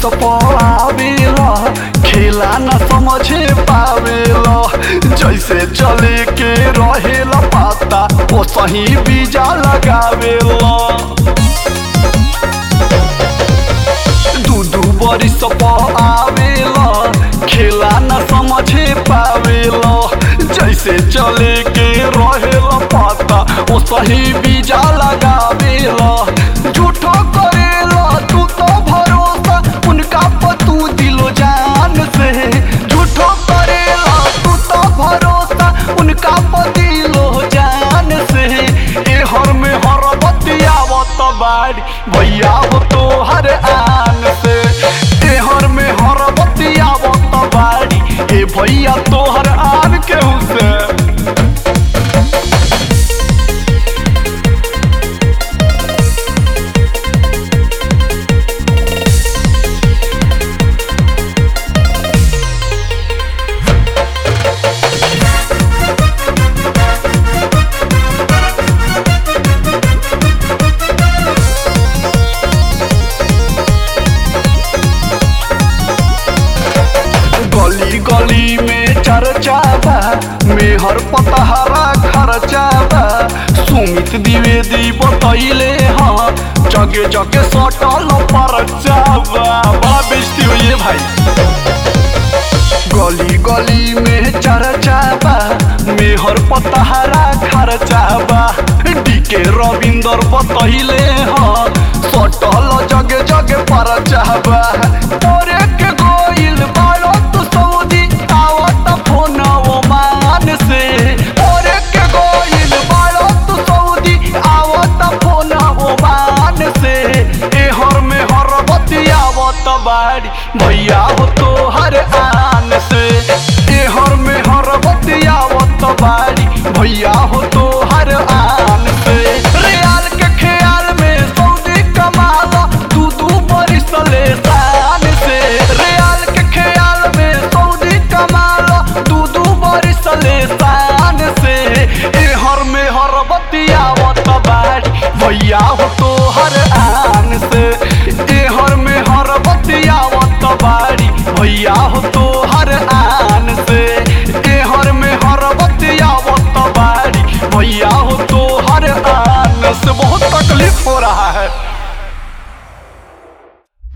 पावेला खेला न समझे पावेला जैसे चले के रहेला पाता ओ सही बीजा लगावेला दू दू बरिस आवेला खेला न समझे पावेला जैसे चले के रहेला पाता ओ सही बीजा लगावेला झूठो करेला तू तो भरोसा उनका पतू दिलो जान से झूठो करेला तू तो भरोसा उनका पदिलो जान से ए हर में हर बतियावत बाड़ी भैया हो तो हर आन से ए हर में हर बतियावत बाड़ी ए भैया तो हर आन केहू से गली गली में चर्चा बा मेहर पतहरा खर्चा बा सुमित द्विवेदी बतैले हाँ जगे जगे सटल परचा बा बड़ा बेइज्जती हुई है भाई गली गली में चर्चा बा मेहर पतहरा खर्चा बा डीके रविंदर बतैले हाँ सटल जगे जगे परचा बा तोरे के गोइल बारो तू सऊदी आवत फोन वो मान से तोरे के गोइल बारो तू सऊदी आवत फोन वो मान से ए हर में हर बतियावत बाड़ी भैया हो तो हर आन से ए हर में हर बतियावत बाड़ी भैया हो तो हर आन से रियाल के ख्याल में सऊदी कमाला दू दू बरिस ले शान से रियाल के ख्याल में सऊदी कमाला दू दू बरिस ले शान से ए हर में हर बतियावत बाड़ी भैया हो तो हर आन से ए हर में हर बतियावत बाड़ी भैया हो तो